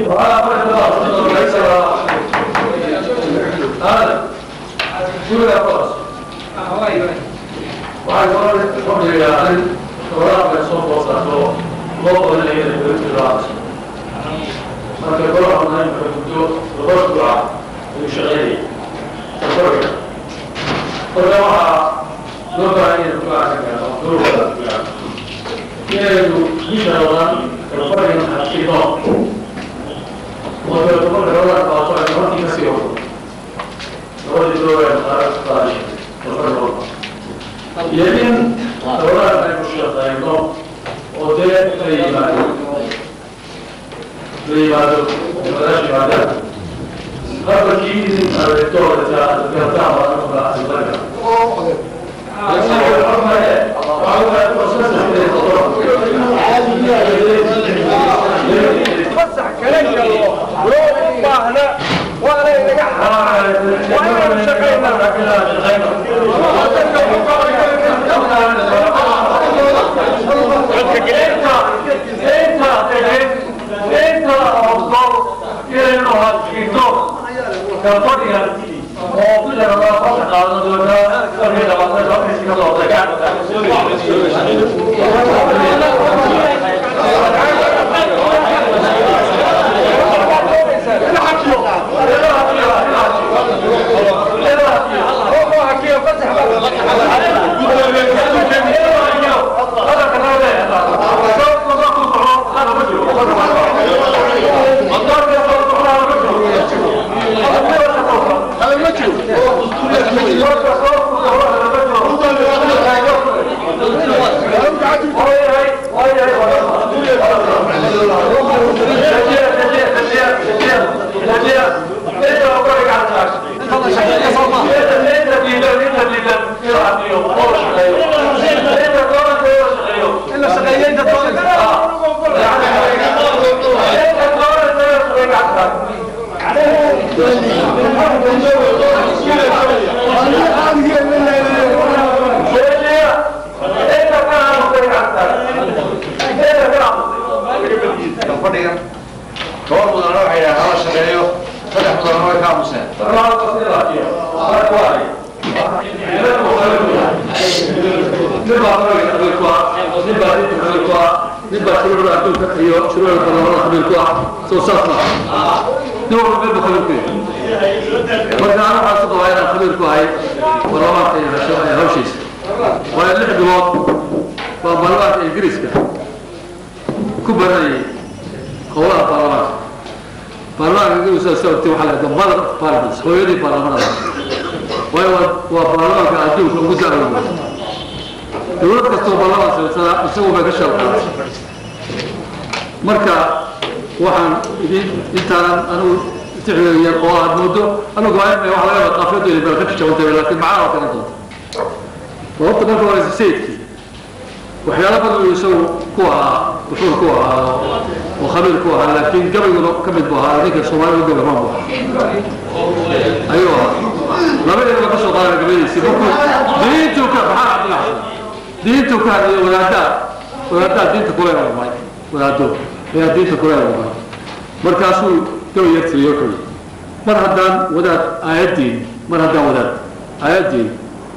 mar haddaan wadaad aayaddiin mar haddaan wadaad aayaddiin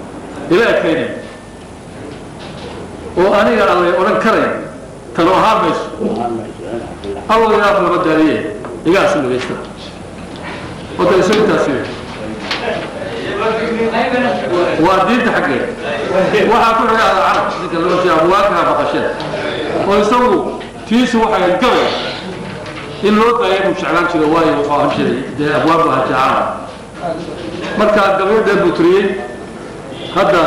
ila ekaynayn oo aniga allay odhan karayn talo ahaan mayso allow ilaaf lama daaliye igaasu dhagaysta wadda isu intaasi waa diinta xaggeed waxaa ku xiga ada carab ninka loo jeeda abwaabkaha baqashada oo isagu tiisu waxay gabay in loo daaya buu jeclaan jira waayo wuxuu ahan jiray dee abwaab baa jecaan marka gabayadee buu tiriyey hadda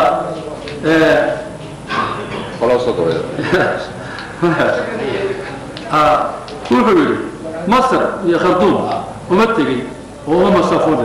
wuxuu yidhi masar iyo kharduum uma tegey oo uma masaafooda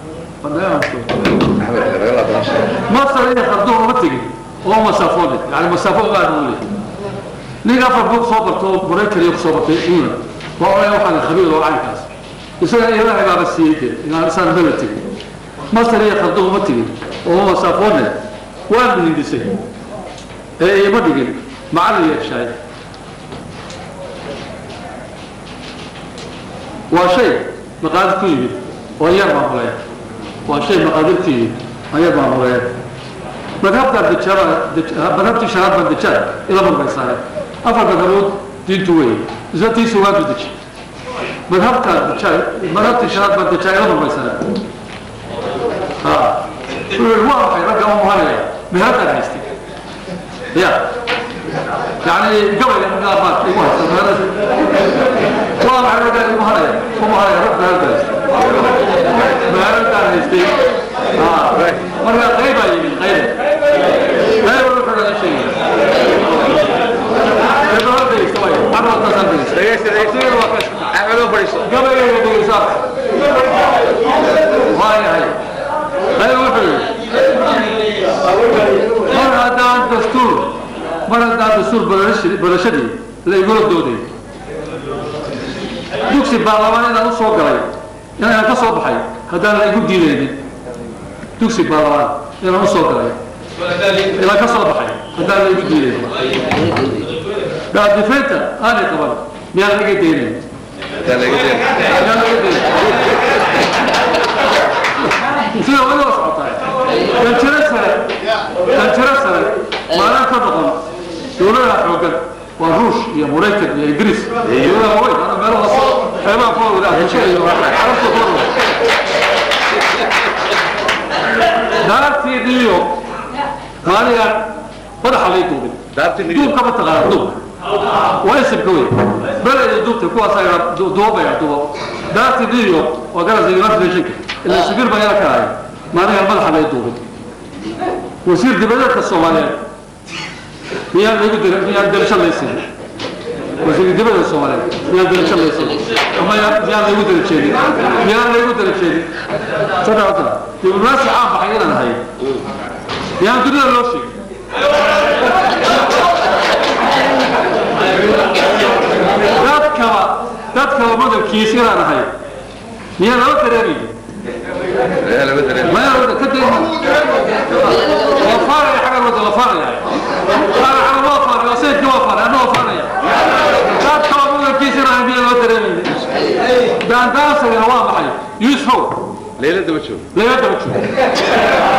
masar iyo kharduum uma tegey oo uma masaafooda yani masaafo aad u leeyahay nin afar buu soo barto maraykan iyo kusoo bartay england waa oya waxaan khabiir oo caynkaas isaga ilaahay baaba siiyey dee inaan isaan maba tegin masar iyo kharduum uma tegin oo uma masaafoodne waan hindisay ee ima dhigin macallin yeeshaay waa shay maqaadir ku yimid oo yar maamuleya waa shay maqaadir ku yimid oo yar maamuleya madhabta dajaba madhabtii shanaad baa dajaal ila marbaysaane afar madhabood diintu weeye isla tiisa waadu deji madhabta dajaal madhabtii shanaad baa dajaal ila marbaysaane ha wuxuu yihi waa maxay ragga u muhanaya meheradaan haystay ya يعني قبل ان قال مات يقول والله على رجال المهرية ومهرية رب هذا ما هذا يستي اه مرة غيبة يمين غيبة لا يقول لك هذا الشيء هذا هذا يستوي مرة تصل dhegeysta dhegeysta axmedo fadhiiso قبل يقول صح هاي هاي هاي وحي مرة هذا دستور mar haddaan dastuur barashadii la igula dooday dugsi baarlamaan inaan u soo galay inaan ka soo baxay haddaan la igu diidaynin dugsi baarlamaan inaan u soo galay inaan ka soo baxay haddaan la igu diidaynin daadifeynta aanay qaban miyaan laga daynayn miyaan laga daynayn sida wali waa socotaa ganjiro sare ganjiro sare maalaan ka noqon dowladaha xoogan waa ruush iyo maraykan iyo ingiriis dowladaha waaweyn ana meel hoose xeebaha ku wada afrika iyo carabta ku wada daartii new york maaligan madaxa lay duubin duubka ma taqaana duubka waa isibka wey beleda duubta kuwaas duubaya duubo daartii new york waa garasa united nationka ilaa sabiir baa yala kalaaya maaligan madaxa lay duubin wasiir dibadeedka soomaaliyeed miyaan lagu dir miyaan dirasho laysin wasiir dibadda soomaaliyeed miyaan dirasho laysin ama miyaan lagu darajeedin miyaan lagu darajeedin sadexda diblomaasi caan baxay inaan ahay miyaan dunida loo sheegin dadkaba dadkaba madabkiis inaan ahay miyaan laba dareemaynin ما يرد كده وفارع حاجة الوضع وفارع أنا على وفارع وسيد وفارع أنا وفارع لا تقوموا الكيس أنا عندي الوضع رمي ده أنت أصلا يا واضح يوسف leylada ma joogo لا يدرك